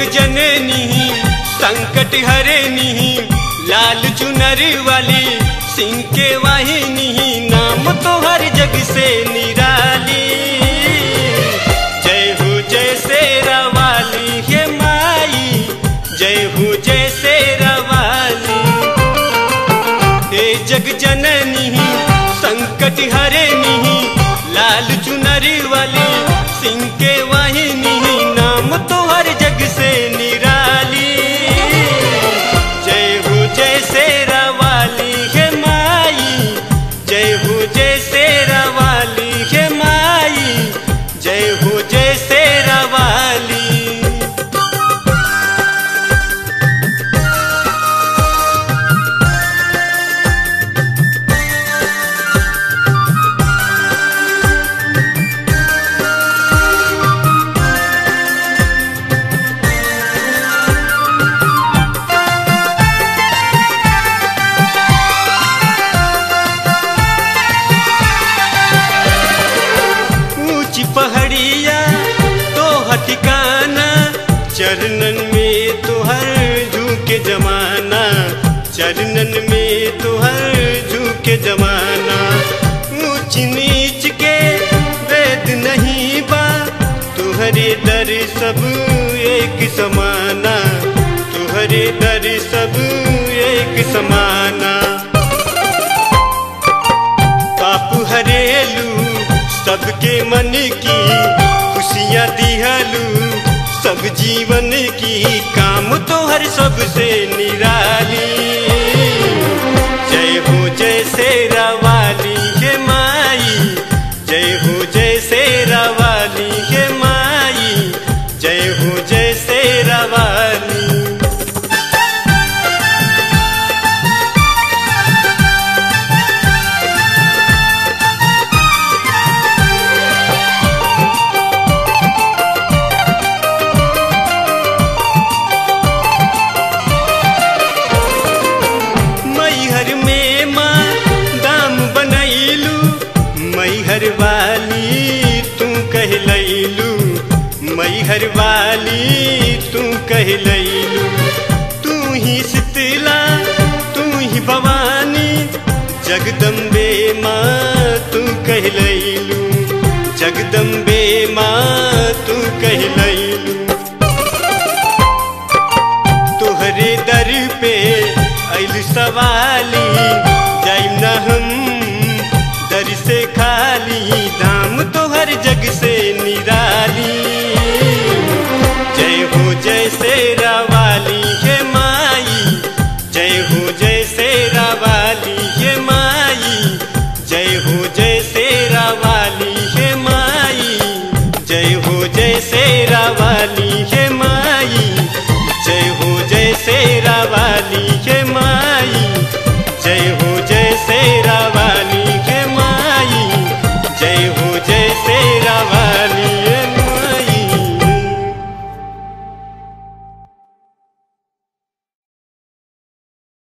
जननी संकट हरनी लाल चुनर वाली सिंह के वाहिनी नाम तो हर जग से निराली जय हो जय शेरा वाली हे माई जय हो जय शेरा वाली हे जग जननी संकट हरनी लाल चुनर वाली सिंह के वाहिनी नाम तो हर जग से निराली जय हो जय शेरा वाली हे माई जय हो जय शेरा वाली हे माई जय हो जय शेरा वाली ऊंची पहाड़िया तो हटिकाना चरणन में तो हर झूके जमाना चरणन में तो हर झूके जमाना ऊंच नीच के वेद नहीं बा तुहरे दर सब एक समाना तुहरे दर सब एक समाना पाप हरेलू सबके मन की खुशियाँ दिहलू सब जीवन की काम तो हर सबसे निराली जय हो जय शेरा वाली हे माई जय हो जय शेरा वाली हे माई जय हो जय शेरा वाली मैहर में माँ दाम बनैलू मैहर वाली तू कहलैलू मैहर वाली तू कहलैलू तू ही शीतला तू ही भवानी जगदम्बे माँ तू कहलैलू जगदम्बे माँ तू कहलैलू तोहरे दर पे ऐल सवार